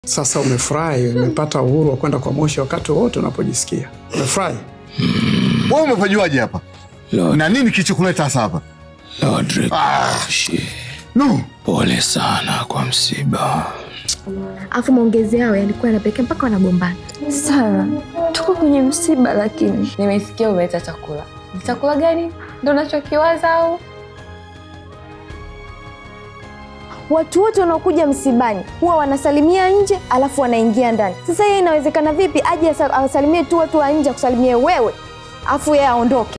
Sasa umefurahi, umepata uhuru wa kwenda kwa Moshi wakati wowote unapojisikia. Umefurahi? Wewe umepajuaje hapa? Lord, Na nini kilichokuleta hasa hapa? Lord Ah. Rikoshi, No. pole sana kwa msiba. Alafu maongezi yao yalikuwa yanapelekea mpaka wanagombana. Sara, tuko kwenye msiba lakini nimesikia umeleta chakula. Ni chakula gani ndo unachokiwaza au? Watu wote wanaokuja msibani huwa wanasalimia nje, alafu wanaingia ndani. Sasa hiyo inawezekana vipi? Aje asa- awasalimie tu watu wa nje, akusalimie wewe, alafu yeye aondoke?